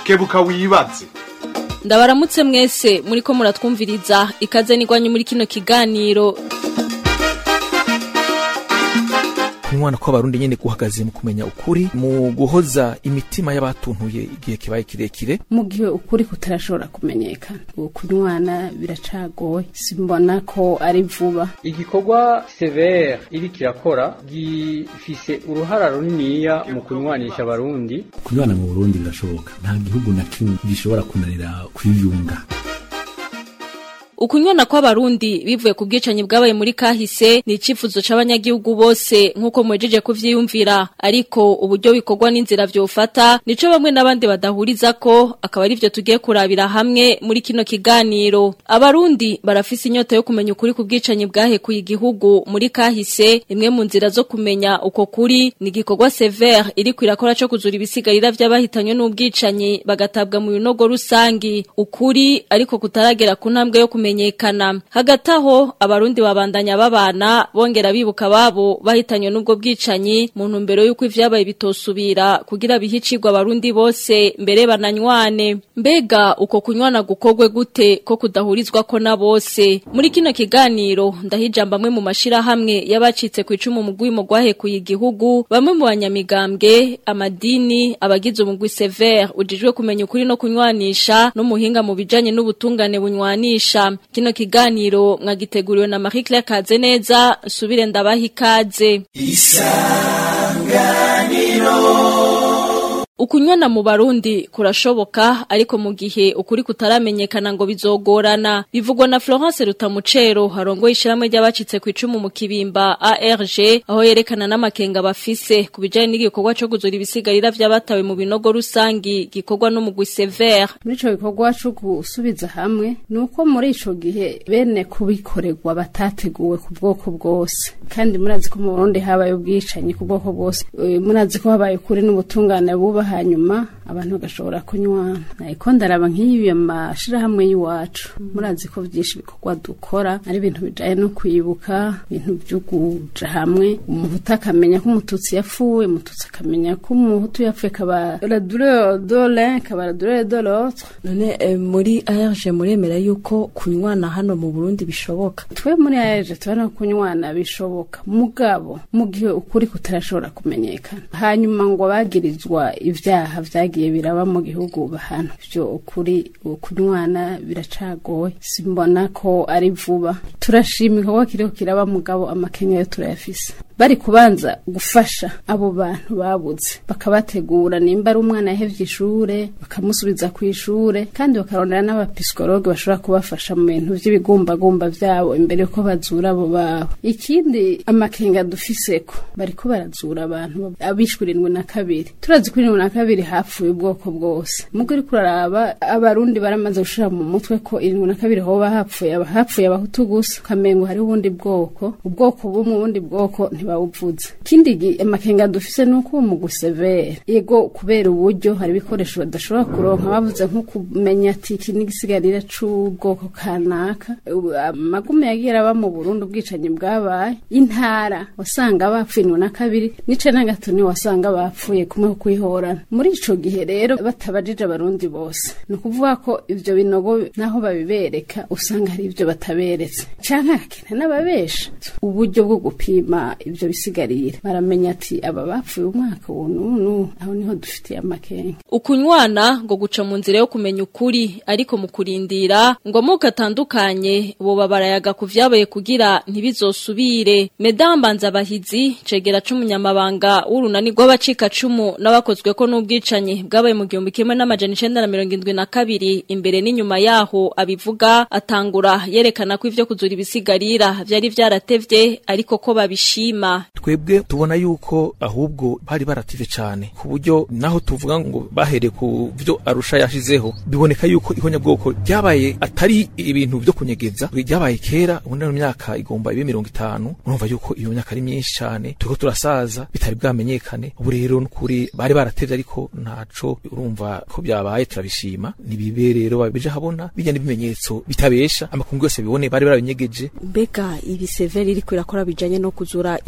kebuka wibaze ndabaramutse mwese muriko muratwumviriza ikaze nigwanye muri kino kiganiro kunywana kw'abarundi nyene guhagaze mu kumenya ukuri mu guhoza imitima y'abatuntuye igihe kibaye kirekire mu gihe ukuri kutarashobora kumenyekana kunywana biracagoye simbona ko ari vuba igikorwa severe iri kirakora gifise uruhara runiniya mu kunywanisha abarundi kunywana mu burundi birashoboka nta gihugu na kimwe gishobora kunanira kwiyunga ukunywana kw'abarundi bivuye ku bwicanyi bwabaye muri kahise ni icifuzo c'abanyagihugu bose nk'uko mwejeje kuvyiyumvira ariko uburyo bikorwa n'inzira vyofata nico bamwe n'abandi badahuriza ko akaba ari vyo tugiye kurabira hamwe muri kino kiganiro abarundi barafise inyota yo kumenya ukuri ku bwicanyi bwahekuye igihugu muri kahise imwe mu nzira zo kumenya uko kuri ni igikorwa severe iri kwirakora co kuzura ibisigarira vy'abahitanywe n'ubwicanyi bagatabwa mu binogo rusangi ukuri ariko kutaragera ku ntambwe yo kumenya kumenyekana hagati aho abarundi babandanya babana bongera bibuka babo bahitanywe n'ubwo bwicanyi mu ntumbero y'uko ivyabaye bitosubira kugira bihicirwa abarundi bose mbere bananywane mbega uko kunywana gukorwe gute ko kudahurizwa ko na bose muri kino kiganiro ndahijamba amwe mu mashirahamwe y'abacitse ku icumu mu gwimo gwahekuye igihugu bamwe mu banyamigambwe amadini abagize umugwi severe ujijwe kumenya ukuri no kunywanisha n'umuhinga mu bijanye n'ubutungane bunywanisha kino kiganiro mwagiteguriwe na Marie Claire Kazeneza subire ndabaha ikaze isanganiro Ukunywana mu Barundi kurashoboka ariko mu gihe ukuri kutaramenyekana ngo bizogorana bivugwa na Florence Rutamucero harongo ishiramwe ry'abacitse ku icumu mu kibimba ARG aho yerekana n'amakenga bafise kubijanye n'igikorwa cyo guzura ibisigarira vy'abatawe mu binogo rusangi gikorwa no mu Severe muri ico gikorwa cyo gusubiza hamwe nuko muri ico gihe bene kubikorerwa batateguwe ku bwoko bwose kandi murazi ko mu Burundi habaye ubwicanyi ku bwoko bwose murazi ko habaye kuri n'ubutungane buba hanyuma abantu bagashobora kunywana ariko ndaraba nk'ibi amashirahamwe y'iwacu murazi ko byinshi bikorwa dukora ari ibintu bijanye no kwibuka ibintu byo kuja hamwe umuhutu akamenya ko umututsi yapfuye umututsi akamenya ko umuhutu yapfuye kaba la douleur de l'un kaba la douleur de l'autre none eh, muri ARG muremera yuko kunywana hano mu Burundi bishoboka twe muri ARG tubona kunywana bishoboka mugabo mu gihe ukuri kutarashobora kumenyekana hanyuma ngo abagirizwa ivyaha vyagiye biraba mu gihugu bahana ivyo ukuri kunywana biracagoye simbona ko ari vuba turashima igikorwa kiriko kiraba mugabo amakenya yo turayafise bari kubanza gufasha abo bantu babuze bakabategura nimba ari umwana yahevye ishure bakamusubiza ku ishure kandi bakarondera n'abapisikologe bashobora kubafasha mu bintu vy'ibigumbagumba vyabo imbere yuko bazura abo babo ikindi amakenga dufiseko bariko barazura abantu abishwe irindwi na kabiri turazi ko irindwi na kabiri hapfuye ubwoko bwose mugo uriko uraraba abarundi baramaze gushira mu mutwe ko irindwi na kabiri hoba hapfuye hapfuye abahutu gusa ukamengo hari ubundi bwoko ubwoko bumwe ubundi bwoko ntibawuvuze ikindi amakenga dufise nuko uwo mugwi severe yego kubera uburyo hari ibikoresho badashobora kuronka bavuze nko kumenya ati iki n'igisigarira c'ubwoko kanaka amagume yagiye araba mu Burundi ubwicanyi bwabaye intara wasanga bapfuye irindwi na kabiri n'ice na gatatu wasanga bapfuye kumwe kwihorana muri ico gihe rero batabajije abarundi bose ni ukuvuga ko ivyo binogo naho babibereka usanga hari ivyo bataberetse canke hakina n'ababesha uburyo bwo gupima ivyo bisigarira baramenya ati aba bapfuye umwaka uwo n'unu aho niho dufitiye amakenga ukunywana ngo guca mu nzira yo kumenya ukuri ariko mu kurindira ngo amoko atandukanye boba barayaga ku vyabaye kugira ntibizosubire medambanza abahizi cegera c'umunyamabanga w'urunani rw'abacikacumu n'abakozwe ko n'ubwicanyi bwabaye mu gihumbi kimwe n'amajana icenda na mirongo indwi na kabiri imbere n'inyuma yaho abivuga atangura yerekana ko ivyo kuzura ibisigarira vyari vyaratevye ariko ko babishima twebwe tubona yuko ahubwo bari barative cane ku buryo naho tuvuga ngo bahereye ku vyo arusha yashizeho biboneka yuko ihonyabwoko ryabaye atari ibintu vyo kunyegeza ryabaye kera ubundi mu myaka igomba ibe mirongo itanu urumva yuko iyo myaka ari myinshi cane turiko turasaza bitari bwamenyekane ubu rero nukuri bari baratevye ariko ntaco urumva ko byabaye turabishima nibibe rero babije habona bijya n'ibimenyetso bitabesha amakungu yose bibone bari barabinyegeje mbega ibi severi iriko irakora bijanye no kuzura ibisigarira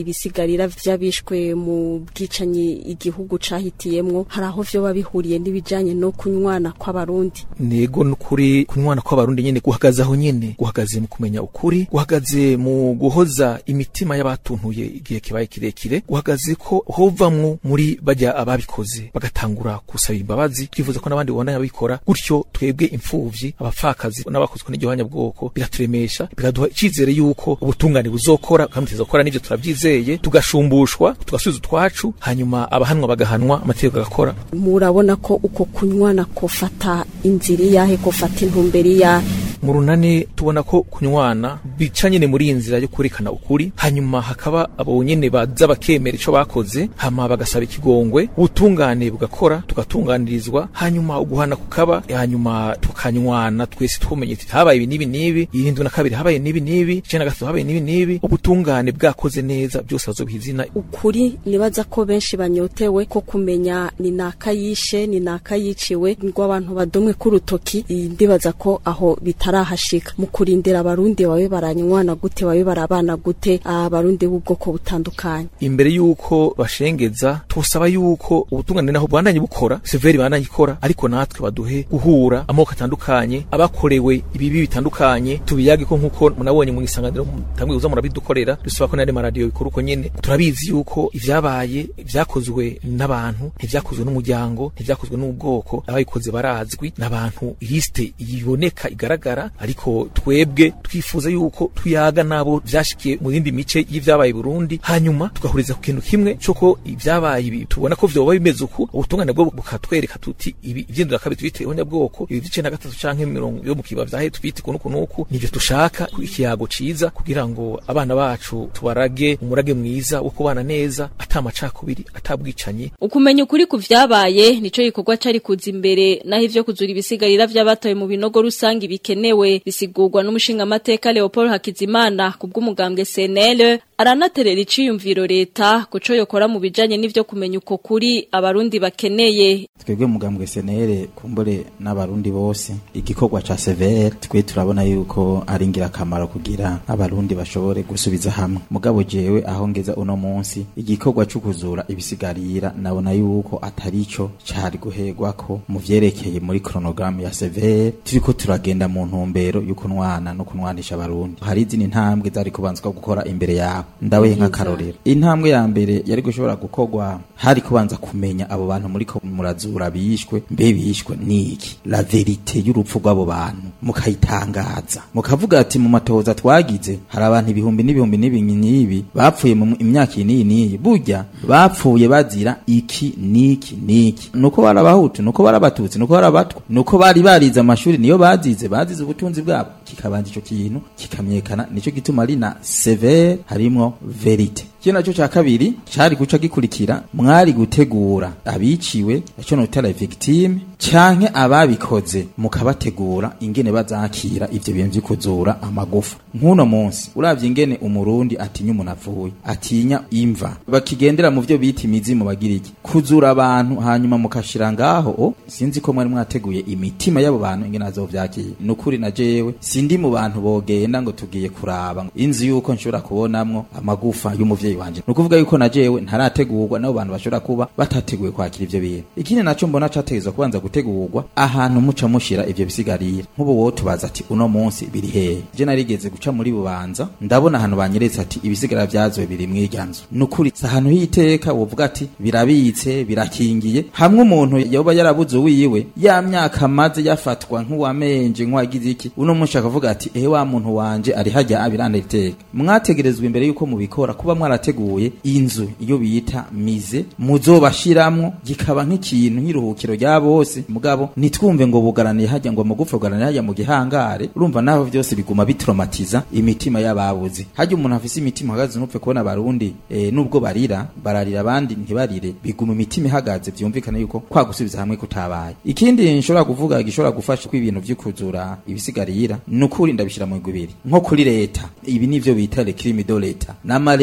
ibisigarira vy'abishwe mu bwicanyi igihugu cahitiyemwo hari aho vyoba bihuriye n'ibijanye no kunywana kw'abarundi nego nukuri kunywana kw'abarundi nyene guhagaze aho nyene guhagaze mu kumenya ukuri guhagaze mu guhoza imitima y'abatuntuye igihe kibaye kirekire guhagaze ko hovamwo muri bajya ababikoze bagatangura kusaba imbabazi twifuza ko n'abandi babandanya babikora gutyo twebwe imfuvyi abapfakazi n'abakozwe n'igihanya bwoko biraturemesha biraduha icizere yuko ubutungane buzokora kandi tuzokora n'ivyo turavyizeye tugashumbushwa tugasubiza utwacu hanyuma abahanwa bagahanwa amategeko agakora murabona ko uko kunywana kofata inzira iyahe kofata intumbero iyahe mu runani tubona ko kunywana bica nyene muri iyi nzira yo kurekana ukuri hanyuma hakaba abo nyene baza bakemera ico bakoze hama bagasaba ikigongwe ubutungane bugakora tugatunganirizwa hanyuma uguhana kukaba hanyuma tukanywana twese twumenye tuti habaye ibi n'ibi n'ibi irindwi na kabiri habaye n'ibi n'ibi icenda na gatatu habaye n'ibi n'ibi ubutungane bwakoze neza byose bazobiha izina ukuri nibaza ko benshi banyotewe ko kumenya ni naka yishe ni naka yiciwe ngo abantu badomwe k'urutoki ndibaza ko aho bitarahashika mu kurindira abarundi babe baranywana gute babe barabana gute abarundi b'ubwoko butandukanye imbere yuko bashengeza tusaba yuko ubutungane naho bwandanye bukora severi bandanye ikora ariko natwe baduhe guhura amoko atandukanye abakorewe ibibi bitandukanye tubiyage ko nkuko munabonye mu isanganiro tamwe uza murabidukorera dusaba ko n'andi maradiyo bikora uko nyene turabizi yuko ivyabaye vyakozwe n'abantu ntivyakozwe n'umuryango ntivyakozwe n'ubwoko abayikoze barazwi n'abantu liste iboneka igaragara ariko twebwe twifuza yuko tuyaga nabo vyashikiye mu yindi mice y'ivyabaye i Burundi hanyuma tugahuriza ku kintu kimwe coko ivyabaye ibi tubona ko vyoba bimeze uku ubutungane bwo bukatwereka tuti ibi ivyindura kabiri tubite ihonyabwoko ibi vice na gatatu canke mirongo yo mu kiba vyahe tubite kuno kunuku nivyo dushaka ikiyago ciza kugira ngo abana bacu tubarage umurage mwiza wo kubana neza atamacakubiri atabwicanyi ukumenya ukuri ku vyabaye nico gikorwa cari kuza imbere naho ivyo kuzura ibisigarira vy'abatoye mu binogo rusangi bikenewe bisigurwa n'umushinga amateka Leopold Hakizimana kubw'umugambwe CNL aranaterera iciyumviro leta kuco yokora mu bijanye n'ivyo kumenya uko kuri abarundi bakeneye twebwe mugambwe senere kumbure n'abarundi bose igikorwa ca severe twe turabona yuko ari ingirakamaro kugira abarundi bashobore gusubiza hamwe mugabo jewe aho ngeza uno munsi igikorwa co kuzura ibisigarira nabona yuko atarico cari guherwako mu vyerekeye muri chronogramme ya severe turiko turagenda mu ntumbero y'ukunwana no kunwanisha abarundi hari izindi ntambwe zari kubanzwa gukora imbere yabo ndawe nk'akarorero intambwe ya mbere yari gushobora gukorwa hari kubanza kumenya abo bantu muri ko murazura bishwe mbe bishwe niki la verite y'urupfu rw'abo bantu mukayitangaza mukavuga ati mu matohoza twagize hari abantu ibihumbi n'ibihumbi n'ibinyi n'ibi bapfuye mu imyaka iyi n'iyi n'iyi burya bapfuye bazira iki niki niki nuko bari abahutu nuko bari abatutsi nuko bari abatwa nuko bari barize amashuri niyo bazize bazize ubutunzi bwabo kikabanza ico kintu kikamyekana nico gituma ari na severe harimwo verite kino naco ca kabiri cari guca gikurikira mwari gutegura abiciwe ico notera victime canke ababikoze mukabategura ingene bazakira ivyo bintu vy'ukuzura amagufa nk'uno munsi uravye ingene umurundi atinya umuntu apfuye atinya imva bakigendera mu vyo bita imizimu bagira iki kuzura abantu hanyuma mukashira ngaho o sinzi ko mwari mwateguye imitima y'abo bantu ingene azovyakira nukuri na jewe sindi mu bantu bogenda ngo tugiye kuraba ngo inzu yuko nshobora kubonamwo amagufa y'umuvyeyi wanje nukuvuga yuko na jewe ntarategurwa n'abo bantu bashobora kuba batateguye kwakira ivyo bintu ikindi naco mbona categezwa kubanza gutegurwa ahantu muca mushira ivyo bisigarira nk'ubu wowe tubaza ati uno munsi biri hehe je narigeze guca muri bubanza ndabona ahantu banyeretse ati ibisigara vyazowe biri mw'irya nzu nukuri si ahantu h'iteka wovuga ati birabitse birakingiye hamwe umuntu yoba yarabuze uwiwe ya myaka maze yafatwa nk'uwamenje nk'uwagize iki uno munsi akavuga ati ehe wa muntu wanje ari hajya abiranda iteka mwategerezwa imbere yuko mubikora kuba mwarateguye inzu iyo bita mize muzobashiramwo gikaba nk'ikintu nk'iruhukiro rya bose mugabo nitwumve ngo bugaraniye hajya ngo amagufa bugaraniye hajya mu gihangare urumva naho vyose biguma bitraumatiza imitima y'ababuze hajya umuntu afise imitima ihagaze ntupfe kubona abarundi e, nubwo barira bararira abandi ntibarire biguma imitima ihagaze vyumvikana yuko kwa gusubiza hamwe kutabaye ikindi nshobora kuvuga gishobora gufasha ko ibintu vy'ukuzura ibisigarira nukuri ndabishira mu igubiri nko kuri leta ibi nivyo bita le crime de leta n'ama leta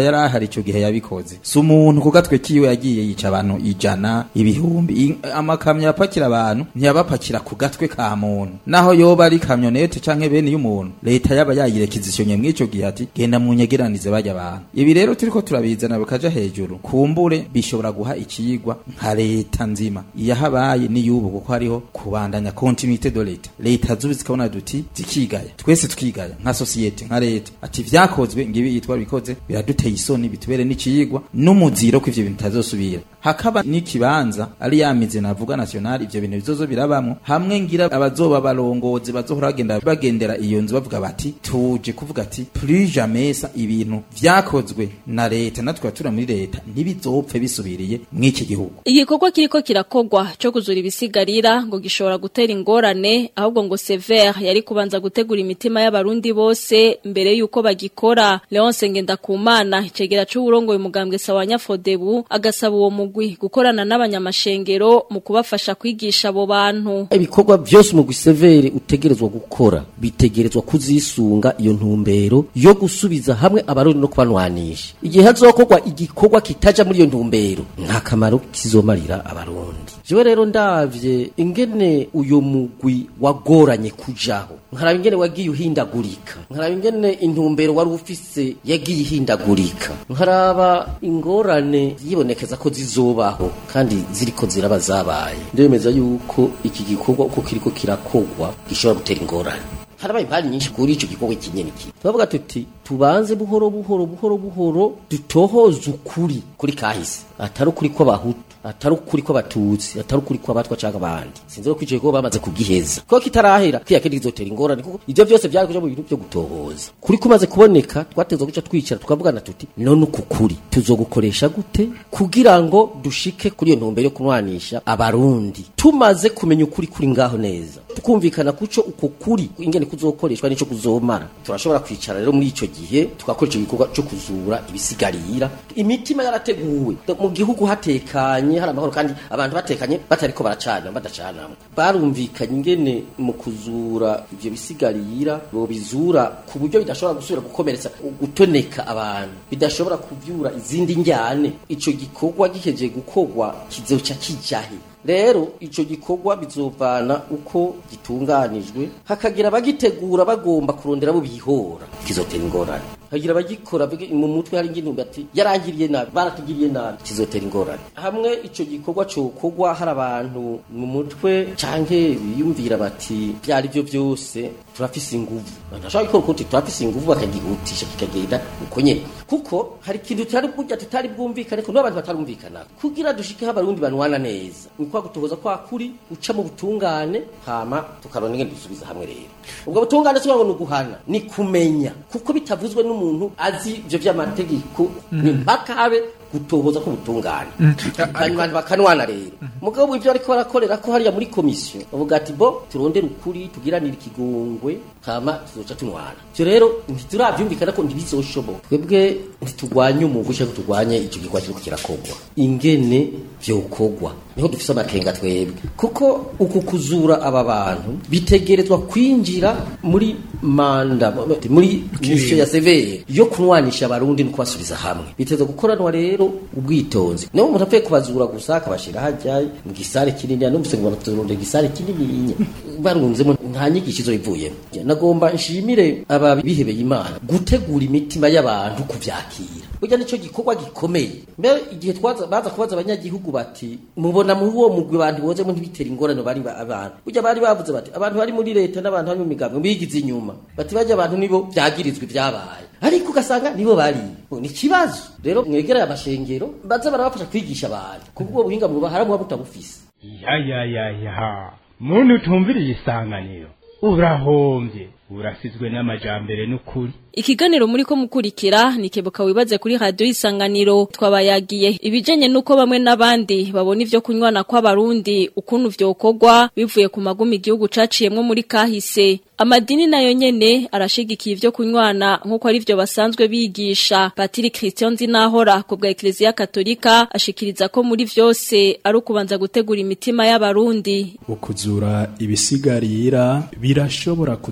yari ahari ico gihe yabikoze si umuntu ku gatwe kiwe yagiye yica abantu ijana ibihumbi I- amakamyo yapakira abantu ntiyabapakira ku gatwe ka muntu naho yoba ari kamyonete canke bene y'umuntu leta yaba yayirekizisiyonye mw'ico gihe ati genda munyegeranize barya abantu ibi rero turiko turabizana bikaja hejuru kumbure bishobora guha ikiyigwa nka leta nzima iyo habaye n'iyubu kuko hariho kubandanya continuité de leta leta zubi zikabona duti zikigaya twese tukigaya nka societe nka leta ati vyakozwe ngibi yitwa bikoze biraduteye isoni bitubere n'ikiyigwa n'umuziro ko ivyo bintu bitazosubira hakaba n'ikibanza ari ya mizi navuga national ivyo bintu bizozo birabamwo hamwe ngira abazoba barongozi bazohora bagenda bagendera iyo nzu bavuga bati tuje kuvuga ati plus jamais ça ibintu vyakozwe na leta natwe abatura muri leta ntibizopfe bisubiriye mw'iki gihugu igikorwa kiriko kirakogwa cyo kuzura ibisigarira ngo gishobora gutera ingorane ahubwo ngo Sever yari kubanza gutegura imitima y'abarundi bose mbere yuko bagikora Leonce Ngendakumana icegera c'uburongo umugambwe sawanya Fodebu agasaba uwo mugwi gukorana n'abanyamashengero mu kubafasha kwigisha abo bantu ibikorwa byose umugwi severe utegerezwa gukora bitegerezwa kuzisunga iyo ntumbero yo gusubiza hamwe abarundi no kubanwanisha igihe hazokorwa igikorwa kitaja muri iyo ntumbero nta kamaro kizomarira abarundi jewe rero ndavye ingene uyo mugwi wagoranye kujaho nkaraba ingene wagiye uhindagurika nkaraba ingene intumbero wari ufise yagiye ihindagurika nkaraba ingorane yibonekeza ko zizobaho kandi ziriko ziraba zabaye ndemeza yuko iki gikorwa uko kiriko kirakogwa gishobora gutera ingorane harabaye impari nyinshi kuri ico gikorwa kinyene ki turavuga tuti tubanze buhoro buhoro buhoro buhoro dutohoze ukuri kuri kahise atari ukuri kw'abahutu atari ukuri kw'abatutsi atari ukuri kw'abatwa canke abandi sinzi ko ico gikorwa bamaze kugiheza ko kitarahera kiya kindi kizotera ingorane kuko ivyo byose vyari kuja mu bintu vyo gutohoza kuri kumaze kuboneka twatezwa guca twicara tukavugana tuti none uku kuri tuzogukoresha gute kugira ngo dushike kuri iyo ntumbero yo kunwanisha abarundi tumaze kumenya ukuri kuri ngaho neza tukumvikana kuco uko kuri ingene kuzokoreshwa nico kuzomara turashobora kwicara rero muri ico gihe tugakora ico gikorwa co kuzura ibisigarira imitima yarateguwe mu gihugu hatekanye hari amahoro kandi abantu batekanye batariko baracana badacanamwe barumvikanye ingene mu kuzura ivyo bisigarira bobizura ku buryo bidashobora gusubira gukomeretsa gutoneka abantu bidashobora kuvyura izindi njyane ico gikorwa gihejeje gukorwa kizoca kijahe rero ico gikorwa bizovana uko gitunganijwe hakagira abagitegura bagomba kurondera abo bihora kizotera ingorane hagira abagikora bige- mu mutwe hari ingene ati yarangiriye nabi baratugiriye nabi kizotera ingorane hamwe ico gikorwa cokorwa hari abantu mu mutwe canke biyumvira bati byari byo byose turafise inguvu ntashobora gukora ukuti turafise inguvu bakagihutisha kikagenda uko nyene kuko hari ikintu tutari burya tutari bwumvikane ko n'abantu batarumvikana kugira dushikeho abarundi banwana neza ni kwa gutohoza kwa kuri uca mu butungane hama tukarona ingene dusubiza hamwe rero ubwo butungane si ngo ni uguhana ni kumenya kuko bitavuzwe n'umuntu azi ivyo vy'amategeko ni mpaka habe gutohoza ko butungane hanyuma abantu bakanwana rero mugabo ivyo ariko barakorera ko hariya muri komisiyo bavuga ati bo turondere ukuri tugiranire ikigongwe hama tuzoca tunwana ivyo rero ntituravyumvikana ko ntibizoshoboka twebwe ntitugwanye umugwi canke turwanye ico gikorwa kiriko kirakorwa ingene vyokorwa niho dufise amakenga twebwe kuko uku kuzura aba bantu bitegerezwa kwinjira muri manda muri misiyo ya severe yo kunwanisha abarundi no kubasubiza hamwe biteza gukoranwa rero ubwitonzi niyo umuntu apfuye kubazura gusa akabashira hajya mu gisare kinini numvise ngo banaturunde igisare kinini barunzemo nta nyigisho izo ivuyemo nagomba nshimire aba bihebeye imana gutegura imitima y'abantu kuvyakira burya nico gikorwa gikomeye mbere igihe twaza baza kubaza abanyagihugu bati mubona muri uwo mugwi abantu bozemo ntibitera ingorane bari ba- abantu burya bari bavuze bati abantu bari muri leta n'abantu bari mu migambi bigize inyuma bati bajya abantu nibo vyagirizwa ibyabaye ariko ugasanga nibo bari ni ikibazo rero mwegereye amashengero baza barabafasha kwigisha abantu kuko ubwo buhinga buba haramuba butabufise ya ya ya ya muntu utumviriye isanganiro urahombye urasizwe n'amajambere n'ukuri Ikiganiro muri ko mukurikira ni kebuka wibaze kuri radio isanganiro twabayagiye ibijanye nuko bamwe n'abandi babona ivyo kunywana kw'abarundi ukuntu vyokorwa bivuye ku magumi igihugu caciyemwo muri kahise amadini nayo nyene arashigikiye ivyo kunywana nkuko ari vyo basanzwe bigisha Patiri Christian Zinahora ku bwa Ecclesia Katolika ashikiriza ko muri vyose ari ukubanza gutegura imitima y'abarundi ukuzura ibisigarira birashobora kudushika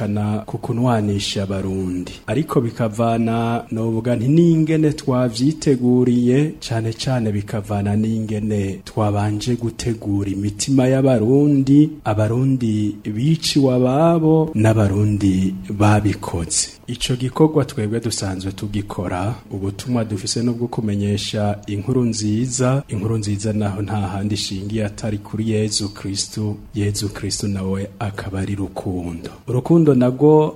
gushikana ku kunwanisha abarundi ariko bikavana novuga nti n'ingene twavyiteguriye cane cane bikavana n'ingene twabanje gutegura imitima y'abarundi abarundi biciwe ababo n'abarundi babikoze ico gikorwa twebwe dusanzwe tugikora ubutumwa dufise no bwo kumenyesha inkuru nziza inkuru nziza naho nta handi ishingiye atari kuri Yezu Kristo Yezu Kristo nawe akaba ari rukundo urukundo nabwo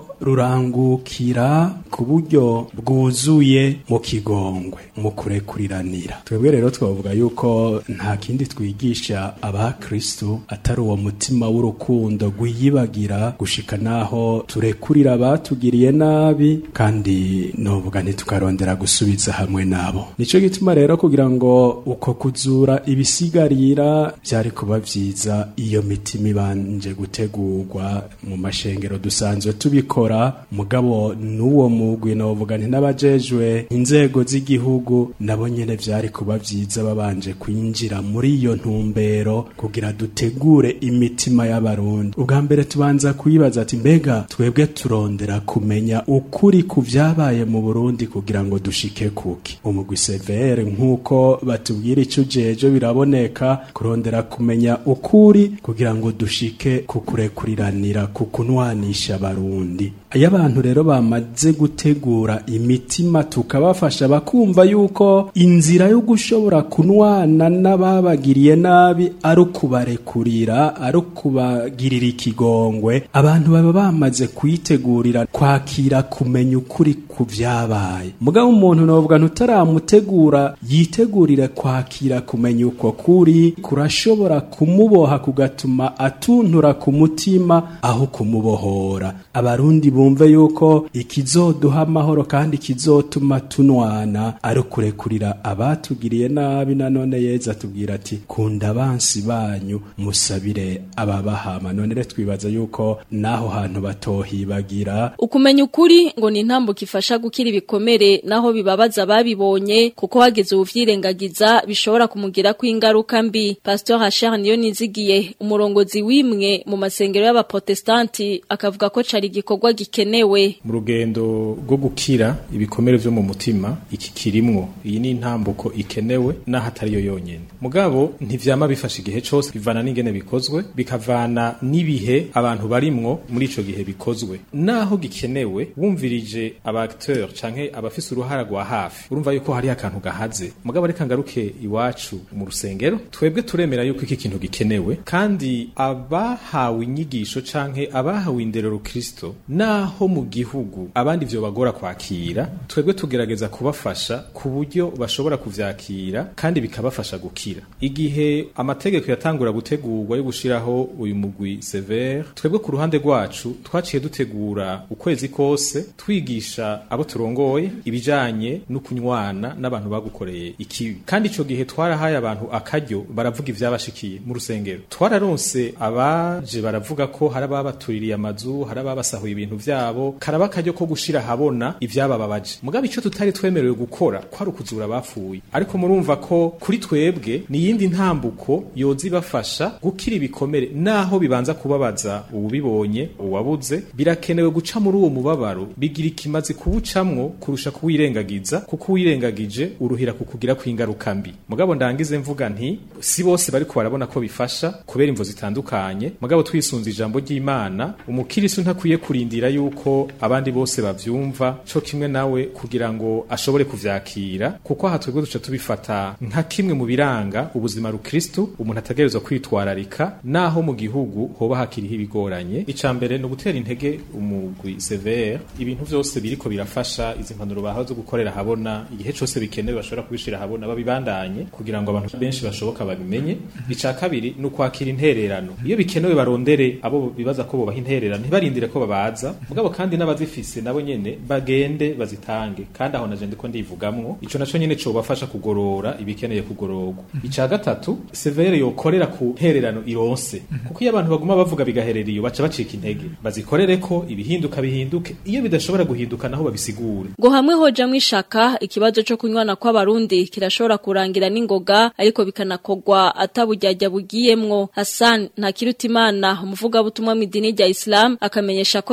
rurangukira ku buryo bwuzuye mu kigongwe mu kurekuriranira twebwe rero twavuga yuko nta kindi twigisha abakristo atari uwo mutima w'urukundo rwiyibagira gushika naho turekurira abatugiriye nabi kandi novuga ntitukarondera gusubiza hamwe nabo nico gituma rero kugira ngo uko kuzura ibisigarira byari kuba vyiza iyo mitima ibanje gutegurwa mu mashengero dusanzwe tubikora mugabo n'uwo mugwi novuga nti n'abajejwe inzego z'igihugu nabo nyene vyari kuba vyiza babanje kwinjira muri iyo ntumbero kugira dutegure imitima y'abarundi ubwa mbere tubanza kuyibaza ati mbega twebwe turondera kumenya ukuri ku vyabaye mu Burundi kugira ngo dushike kuki umugwi severe nk'uko batubwira ico ujeje biraboneka kurondera kumenya ukuri kugira ngo dushike ku kurekuriranira ku kunwanisha abarundi iyo abantu rero bamaze gutegura imitima tukabafasha bakumva yuko inzira yo gushobora kunwana n'ababagiriye nabi ari ukubarekurira ari ukubagirira ikigongwe abantu baba bamaze kuyitegurira kwakira kumenya ukuri ku vyabaye mugabo umuntu novuga ntutaramutegura yitegurire kwakira kumenya uko kuri kurashobora kumuboha kugatuma atuntura ku mutima aho kumubohora abarundi bumve yuko ikizoduha amahoro kandi kizotuma tunwana ari ukurekurira abatugiriye nabi nanone yeza atubwira ati kunda abansi banyu musabire ababahama none rero twibaza yuko naho hantu batohibagira ukumenya ukuri ngo ni intambuko ifasha gukira ibikomere naho bibabaza babibonye kuko hageze ubuvyirengagiza bishobora kumugira ko ingaruka mbi Pastor Hachar niyo nizigiye umurongozi wimwe mu masengero y'abaprotestanti akavuga ko cari igikorwa gikenewe mu rugendo rwo gukira ibikomere vyo mu mutima iki kirimwo iyi ni intambuko ikenewe naho atari yo yonyene mugabo ntivyama bifasha igihe cose bivana n'ingene bikozwe bikavana n'ibihe abantu barimwo muri ico gihe bikozwe naho gikenewe wumvirije aba acteur canke abafise uruhara rwa hafi urumva yuko hari akantu gahaze mugabo reka ngaruke iwacu mu rusengero twebwe turemera yuko iki kintu gikenewe kandi abahawe inyigisho canke abahawe inderero Kristo naho mu gihugu abandi vyo bagora kwakira twebwe tugerageza kubafasha ku buryo bashobora kuvyakira kandi bikabafasha gukira igihe amategeko yatangura gutegurwa yo gushiraho uyu mugwi severe twebwe ku ruhande rwacu twaciye dutegura ukwezi kose twigisha abo turongoye ibijanye no kunywana n'abantu bagukoreye ikibi kandi ico gihe twarahaye abantu akaryo baravuga ivyabashikiye mu rusengero twararonse abaje baravuga ko hari ababatuririye amazu hari ababasahuye ibintu vyabo karaba akaryo ko gushira habona ivyabababaje mugabo ico tutari twemerewe gukora kwari ukuzura abapfuye ariko murumva ko kuri twebwe ni yindi ntambuko yoza ibafasha gukira ibikomere naho bibanza kubabaza uwubibonye uwabuze birakenewe guca muri uwo mubabaro bigira ikimazi kubucamwo kurusha kuwirengagiza kuko uwirengagije uruhira kukugira kw'ingaruka mbi mugabo ndangize mvuga nti si bose bariko barabona ko bifasha kubera imvo zitandukanye mugabo twisunze ijambo ry'Imana umukirisu ntakwiye kurindira yuko abandi bose bavyumva co kimwe nawe kugira ngo ashobore kuvyakira kuko aha twebwe duca tubifata nka kimwe mu biranga ubuzima rukristo umuntu ategerezwa kwitwararika naho mu gihugu hoba hakiriho ibigoranye ica mbere ni ugutera intege umugwi severe ibintu vyose biriko birafasha izi mpanuro bahawe zo gukorera habona igihe cose bikenewe bashobora kubishira habona babibandanye kugira ngo abantu benshi bashoboka babimenye ica kabiri ni ukwakira intererano iyo bikenewe barondere abo bibaza ko bobaha intererano ntibarindire ko babaza mugabo kandi n'abazifise nabo nyene bagende bazitange kandi aho naje ndiko ndivugamwo ico naco nyene cobafasha kugorora ibikeneye kugororwa ica gatatu severe yokorera ku ntererano ironse kuko iyo abantu baguma bavuga bigaherera iyo baca bacika intege bazikorere ko ibihinduka bihinduke iyo bidashobora guhinduka naho babisigure ngo hamwe hoja mwishaka ikibazo cyo kunywana kw'abarundi kirashobora kurangira n'ingoga ariko bikanakogwa atabujyajya bugiyemwo Hassan Ntakirutimana umuvuga butumwa mu idini rya Islam akamenyesha ko bisanzwe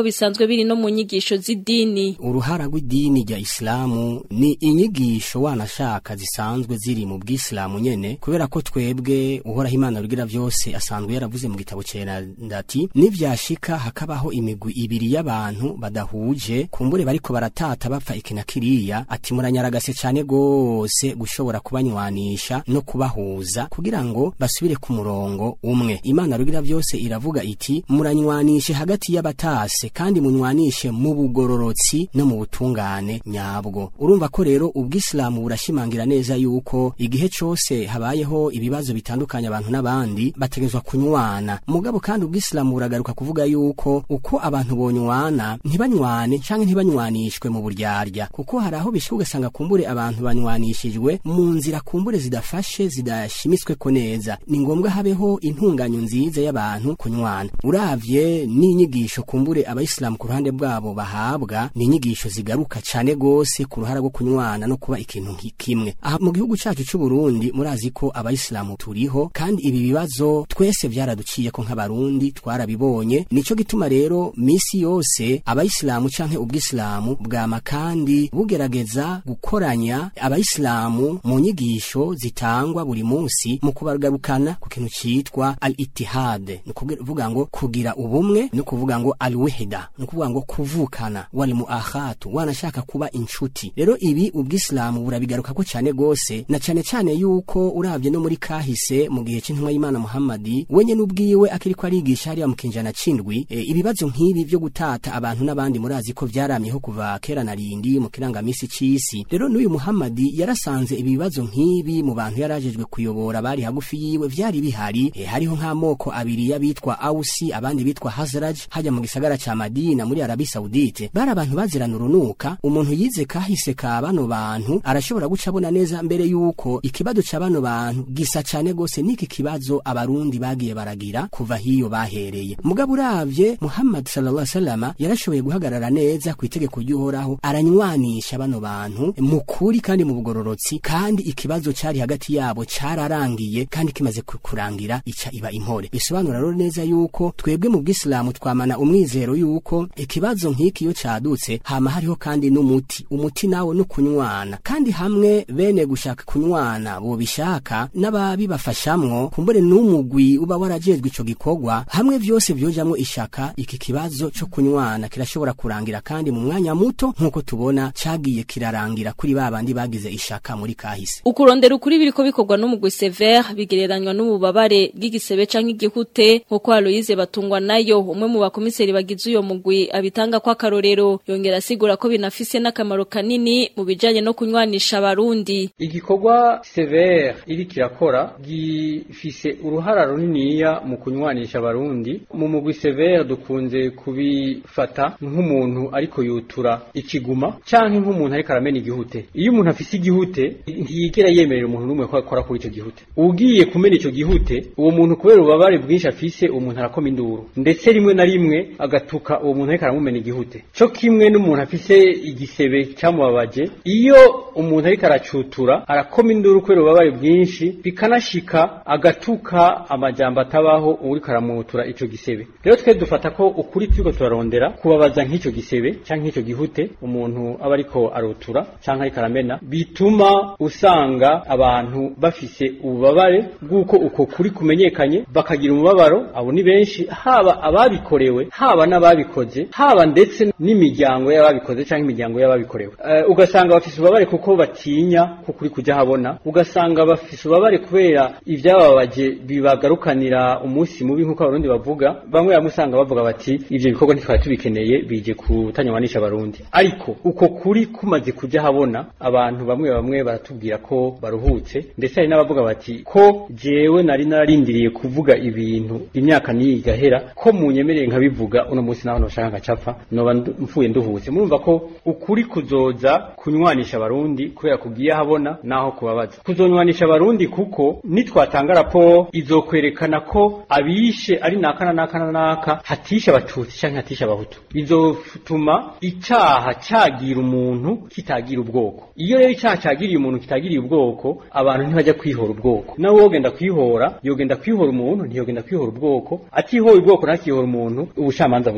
bisanzwe biri no mu nyigisho z'idini uruhara rw'idini rya isilamu ni inyigisho wanashaka zisanzwe ziri mu bw'isilamu nyene kubera ko twebwe uhoraho imana rugira vyose asanzwe yaravuze mu gitabo cera ndati nivyashika hakabaho imigwi ibiri y'abantu badahuje kumbure bariko baratata bapfa iki na kiriya ati muranyaragase cane gose gushobora kubanywanisha no kubahuza kugira ngo basubire ku murongo umwe imana rugira vyose iravuga iti muranywanishe hagati y'abatase kandi munywanishe mu bugororotsi no mu butungane nyabwo urumva ko rero ubwisilamu burashimangira neza yuko igihe cose habayeho ibibazo bitandukanye abantu n'abandi bategezwa kunywana mugabo kandi ubwisilamu buragaruka kuvuga yuko uko abantu bonywana ntibanywane canke ntibanywanishwe mu buryarya kuko hari aho bishika ugasanga kumbure abantu banywanishijwe mu nzira kumbure zidafashe zidashimisweko neza ni ngombwa habeho intunganyo nziza y'abantu kunywana uravye n'inyigisho kumbure abayisilamu ku ruhande bwabo bahabwa ni inyigisho zigaruka cane gose ku ruhara rwo kunywana no kuba ikintu nki- kimwe aha mu gihugu cacu c'u Burundi murazi ko abayisilamu turiho kandi ibi bibazo twese vyaraduciye ko nk'abarundi twarabibonye nico gituma rero misi yose abayisilamu canke ubwisilamu bwama kandi bugerageza gukoranya abayisilamu mu nyigisho zitangwa buri munsi mu kubagarukana ku kintu citwa al ittihad ni kuvuga ngo kugira ubumwe no kuvuga ngo al wihda ni kuvuga ngo kuvukana wal muakhatu wanashaka kuba inshuti rero ibi ubwisilamu burabigaruka ko cyane gose na cyane cyane yuko uravye no muri kahise mu gihe c'intumwa y'Imana Muhammadi wenye n'ubwiwe akiri ko arigisha hariya mu kinjana cindwi e, ibibazo nk'ibi vyo gutata abantu n'abandi murazi ko vyaramyeho kuva kera na rindi mu kirangamisi c'isi rero n'uyu Muhammadi yarasanze ibi bibazo nk'ibi mu bantu yarajejwe kuyobora bari hagufi yiwe vyari bihari e, hariho nk'amoko abiri y'abitwa Ausi abandi bitwa Hazraj hajya mu gisagara ca Madina muri Arabi Saudite bari abantu bazirana urunuka umuntu yize kahise ka bano bantu arashobora guca abona neza mbere yuko ikibazo ca bano bantu gisa cane gose niki kibazo abarundi bagiye baragira kuva hiyo bahereye mugabo uravye Muhammad sallallahu alaihi wasallam yarashoboye guhagarara neza ku itegeko ry'uhoraho aranywanisha bano bantu mu kuri kandi mu bugororotsi kandi ikibazo cari hagati yabo cararangiye kandi kimaze ku- kurangira ica iba impore bisobanura rero neza yuko twebwe mu bwisilamu twamana umwizero yuko ikibazo nk'iki iyo cadutse hama hariho kandi n'umuti umuti nawo no kunywana kandi hamwe bene gushaka kunywana bo bishaka n'ababibafashamwo kumbure n'umugwi uba warajejwe ico gikorwa hamwe vyose vyojamwo ishaka iki kibazo co kunywana kirashobora kurangira kandi mu mwanya muto nk'uko tubona cagiye kirarangira kuri babandi bagize ishaka muri kahise ukurondera ukuri biriko bikorwa n'umugwi Sever bigereranywa n'ububabare bw'igisebe canke igihute nkuko Aloise batungwa nayo umwe mu bakomiseri bagize uyo mugwi abitanga kwa karorero yongera asigura ko binafise n'akamaro kanini mu bijanye no kunywanisha abarundi igikorwa severe iri kirakora gifise uruhara runiniya mu kunywanisha abarundi mu mugwi severe dukunze kubifata nk'umuntu ariko yutura ikiguma canke nk'umuntu ariko aramena igihute iyo umuntu afise igihute ntiyigera yemerera umuntu n'umwe ko akora kuri ico gihute ugiye kumena ico gihute uwo muntu kubera ububabare bwinshi afise uwo muntu arakoma induru ndetse rimwe na rimwe agatuka uwo muntu ariko aramumena igihute co kimwe n'umuntu afise igisebe cyamubabaje iyo umuntu ariko aracutura arakoma induru kubera ububabare bwinshi bikanashika agatuka amajambo atabaho uriko aramutura ico gisebe rero twe dufata ko ukuri turiko turarondera kubabaza nk'ico gisebe canke nk'ico gihute umuntu aba ariko arutura canke ariko aramena bituma usanga abantu bafise ububabare bw'uko uko kuri kumenyekanye bakagira umubabaro abo ni benshi haba ababikorewe haba n'ababikoze haba ndetse n'imiryango y'ababikoze canke imiryango y'ababikorewe uh, ugasanga bafise ububabare kuko batinya ko kuri kujya habona ugasanga bafise ububabare kubera ivyababaje bibagarukanira umunsi mubi nk'uko abarundi bavuga bamwe bamwe usanga bavuga bati ivyo bikorwa ntitwari tubikeneye bije kutanywanisha abarundi ariko uko kuri kumaze kujya habona abantu bamwe bamwe baratubwira ko baruhutse ndetse hari n'abavuga bati ko jewe nari nararindiriye kuvuga ibintu imyaka niyi igahera ko munyemereye nkabivuga uno munsi naho noshaka ngacapfa noba ndu- mfuye nduhutse murumva ko ukuri kuzoza kunywanisha abarundi kubera kugiye habona naho kubabaza kuzonywanisha abarundi kuko nitwatanga raporo izokwerekana ko abishe ari naka na naka na naka hatisha abatutsi canke hatisha abahutu bizotuma icaha cagira umuntu kitagira ubwoko iyo rero icaha cagiriye umuntu kitagiriye ubwoko abantu ntibajya kwihora ubwoko nawe wogenda kwihora yogenda kwihora umuntu ntiyogenda kwihora ubwoko atihora ubwoko ntakihora umuntu ubucamanza buzomufata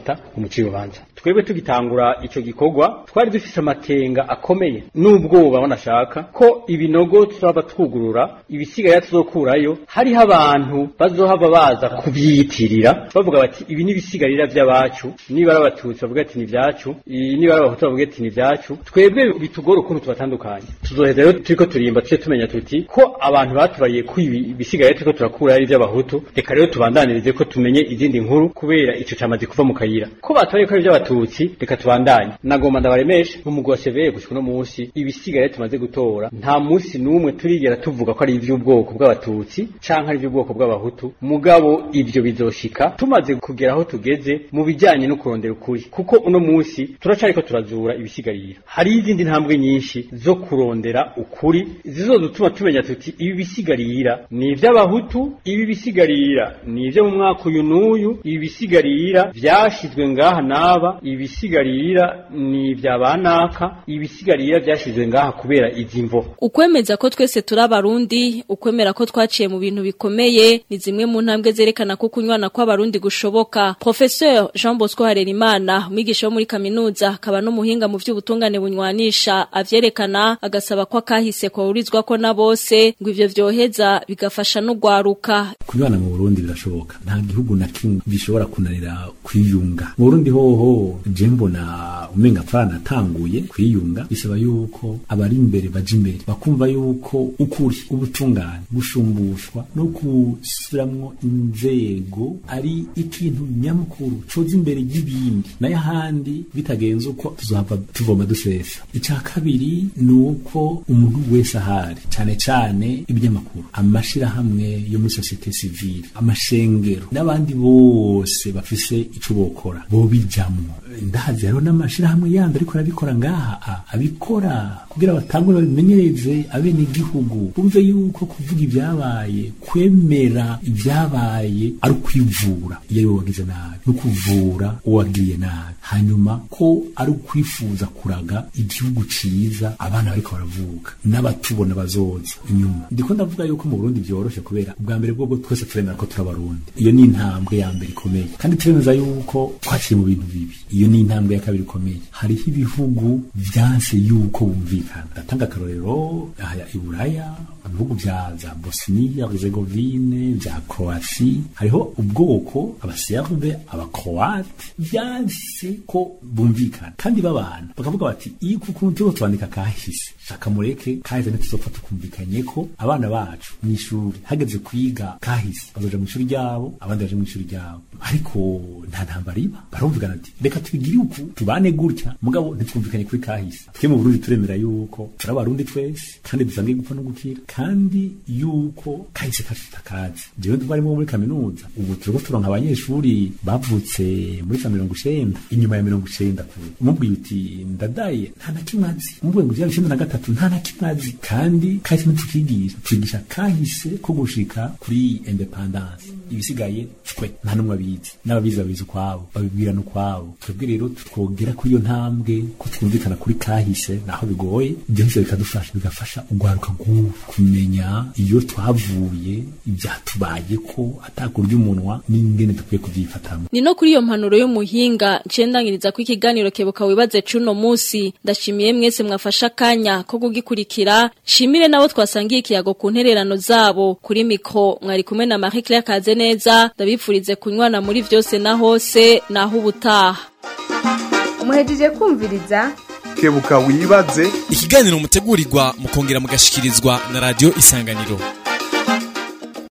bagafata umuci w'urubanza twebwe tugitangura ico gikorwa twari dufise amakenga akomeye n'ubwoba banashaka ko ibinogo turaba twugurura ibisigaye tuzokurayo hariho abantu bazohava baza kubyiyitirira bavuga bati ibi ni ibisigarira vy'abacu niba ari abatutsi bavuga ati ni vyacu i- niba ari abahutu bavuga ati ni vyacu twebwe bitugora ukuntu tubatandukanye tuzoheza rero turiko turimba tuce tumenya tuti ko abantu batubariye ko ibi ibisigaye turiko turakura ari ivy'abahutu reka rero tubandanirize ko tumenye izindi nkuru kubera ico camaze kuva mu kayira ko batubariye ko ari ivy'abatutsi reka tubandanye nagomba ndabaremeshe nk'umugwi wa seveye gushika uno munsi ibisigaye tumaze gutora nta munsi n'umwe turigera tuvuga ko ari ivy'ubwoko bw'abatutsi canke ari ivy'ubwoko bw'abahutu mugabo ivyo bizoshika tumaze kugera aho tugeze mu bijanye no kurondera ukuri kuko uno munsi turacariko turazura ibisigarira hari izindi ntambwe nyinshi zo kurondera ukuri zizodutuma tumenya tuti ibi bisigarira ni ivy'abahutu ibi bisigarira ni ivyo mu mwaka uyu n'uyu ibi bisigarira vyashizwe ngaha n'aba ibi bisigarira ni ivya banaka ibi bisigarira vyashizwe ngaha kubera izi mvo Ukwemeza ko twese turi abarundi, ukwemera ko twaciye mu bintu bikomeye, ni zimwe mu ntambwe zerekana ko kunywana kw'abarundi gushoboka. Professeur Jean Bosco Harerimana, umwigisha wo muri kaminuza, akaba n'umuhinga mu vy'ubutungane bunywanisha, avyerekana agasaba ko akahise kohurizwa ko na bose, ngo ivyo vyoheza bigafasha n'ugwaruka. kunywana mu Burundi birashoboka nta gihugu na kimwe gishobora kunanira kwiyunga mu Burundi hoho je mbona umenga pfana atanguye kwiyunga bisaba yuko abari imbere baje imbere bakumva yuko ukuri ubutungane gushumbushwa no gusubiramwo inzego ari ikintu nyamukuru coza imbere y'ibindi nayo ahandi bitagenze uko tuzohava tuvoma dusesa ica kabiri ni uko umuntu wese ahari cane cane ibinyamakuru amashirahamwe yo muri societe civile amashengero n'abandi bose bafise ico bokora bobijamwo ndazi hariho n'amashirahamwe yandi ariko arabikora ngaha a- abikora kugira batangure babimenyereze abene igihugu bumve yuko kuvuga ibyabaye kwemera ibyabaye ari ukwivura iyo ari we wagize nabi no kuvura uwagiriye nabi hanyuma ko ari ukwifuza kuraga igihugu ciza abana bariko baravuka n'abatubona bazoza inyuma ndiko ndavuga yuko mu Burundi vyoroshe kubera ubwa mbere bwo twese turemera ko turi abarundi iyo ni intambwe ya mbere ikomeye kandi turemeza yuko twaciye mu bintu bibi iyo ni intambwe ya kabiri ikomeye hariho ibihugu vyanse yuko bumvikana ndatanga akarorero aha i Buraya ibihugu vya za Bosnia Herzegovine vya Croatie hariho ubwoko abaserbe abakroate vyanse ko bumvikana kandi babana bakavuga bati iyo kuko turiko twandika kahise shaka mureke kahise ntituzopfa tukumvikanye ko abana bacu mw'ishuri hageze kwiga kahise bazoja mw'ishuri ryabo abandi baje mw'ishuri ryabo ariko nta ntambara iba barumvikana ati reka tubigire uku tubane gutya mugabo ntitwumvikanye kuri kahise twe mu Burundi turemera yuko turi abarundi twese kandi dusangiye gupfa no gukira kandi yuko kahise kacu tutakazi jewe twarimo muri kaminuza ubu turiko turonka abanyeshuri bavutse muri za mirongo icenda inyuma ya mirongo icenda kure umubwiye uti ndadaye nta na kimwe azi umubwiye ngo ijana icenda na gatatu nta na kimwe azi kandi kahise ntitukigisha twigisha kahise ko gushika kuri independance ibisigaye twe nta n'umwe abizi n'ababizi babizi ukwabo babibwirana ukwabo twebwe rero twogera kuri iyo ntambwe ko twumvikana kuri kahise naho bigoye ibyo byose bikadufasha bigafasha ugwaruka rw'ubu kumenya iyo twavuye ibyatubaye ko atakurya umunwa n'ingene dukwiye kubyifatamo Ni no kuri iyo mpanuro y'umuhinga ncendangiriza ko ikiganiro kebuka wibaze cuno musi ndashimiye mwese mwafasha akanya ko kugikurikira shimire nabo twasangiye ikiyago ku ntererano zabo kuri mikro mwari kumwe na Marie Claire Kazeneza ndabipfurize kunywana muri vyose na hose naho ubutaha muhejeje kumviriza kebuka wibaze ikiganiro mutegurirwa mukongera mugashikirizwa na radio isanganiro